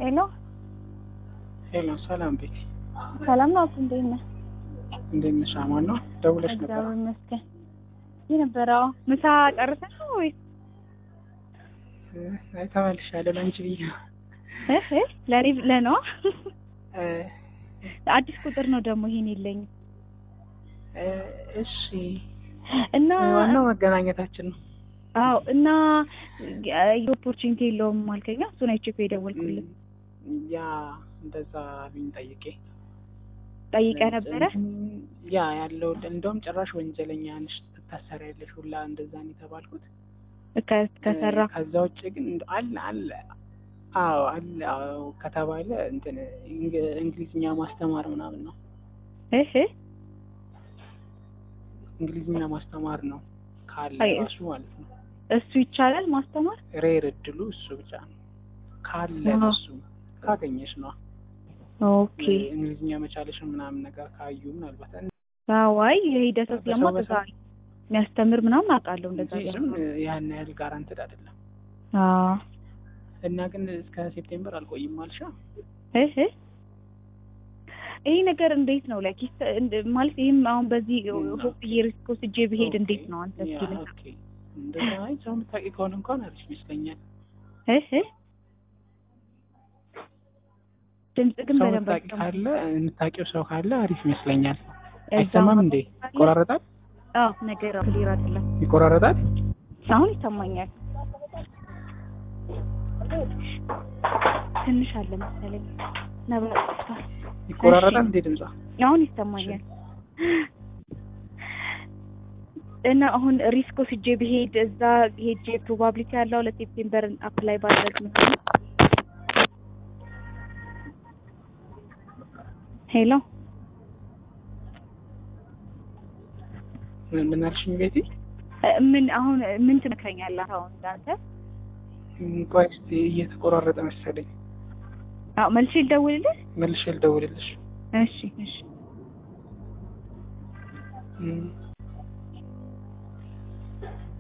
ሄሎ ሄሎ፣ ሰላም ቤቲ፣ ሰላም ነው። አቶ እንዴት ነህ? እንዴት ነሽ? አማን ነው? ደውለሽ ነበር? እግዚአብሔር ይመስገን። ይህ ነበረ ምሳ ጨርሰህ ነው ወይስ? አይ ተመልሻለሁ። ለአንቺ ብዬ እህ ለኔ ለነዋ እ አዲስ ቁጥር ነው ደግሞ ይሄን የለኝም እ እሺ፣ እና ዋናው መገናኘታችን ነው። አዎ እና ኦፖርቹኒቲ የለውም አልከኛ። እሱን አይቼ እኮ የደወልኩልህ ያ እንደዛ ብኝ ጠይቄ ጠይቀህ ነበረ። ያ ያለው እንደውም ጭራሽ ወንጀለኛ ነሽ ትታሰሪያለሽ ሁላ እንደዛ ነው የተባልኩት። ከ- ከሰራ ከዛ ውጭ ግን እንደው አለ አለ አዎ አለ አዎ ከተባለ እንትን እንግ- እንግሊዝኛ ማስተማር ምናምን ነው። እህ እንግሊዝኛ ማስተማር ነው ካለ አይ፣ ራሱ ማለት ነው። እሱ ይቻላል ማስተማር። ሬር እድሉ እሱ ብቻ ነው ካለ አዎ። እሱ ካገኘሽ ነው ኦኬ እንግሊዝኛ መቻለሽን ምናምን ነገር ካዩ ምናልባት አዋይ የሂደት በሰው ስለማ በሰው- የሚያስተምር ምናምን አውቃለሁ እንደዛ እንጂ ያለ ዝም ያን ያህል ጋራንትድ አይደለም። አዎ እና ግን እስከ ሴፕቴምበር አልቆይም አልሻ እህ ይሄ ነገር እንዴት ነው ላይክ ማለት ይህም አሁን በዚህ ሆፕ ሪስክ ወስጄ ብሄድ እንዴት ነው አንተ ያ፣ እስኪ ኦኬ። እንደዛ አይ ሰው የምታውቂ ከሆነ እንኳን አሪፍ ይመስለኛል። እህ ድምጽ ግን ሰው በደንብ የምታውቂ ካለ የምታውቂው ሰው ካለ አሪፍ ይመስለኛል። እዛው አይሰማም እንዴ? ይቆራረጣል? አዎ ነገር ክሊር አይደለም ይቆራረጣል? አሁን ይሰማኛል ትንሽ አለ መሰለኝ ነበር ይቆራረጣል እንዴ ድምጿ? አሁን ይሰማኛል እና አሁን ሪስክ ወስጄ ብሄድ እዛ ሄጄ ፕሮባቢሊቲ ያለው ለሴፕቴምበር አፕላይ ባደረግ ምናምን ሄሎ ምን ምን አልሽኝ ቤቲ? እ ምን አሁን ምን ትመክረኛለህ አሁን እንዳንተ ቆይ እስኪ እየተቆራረጠ መሰለኝ። አዎ መልሼ ልደውልልህ መልሼ ልደውልልሽ። እሺ እሺ እም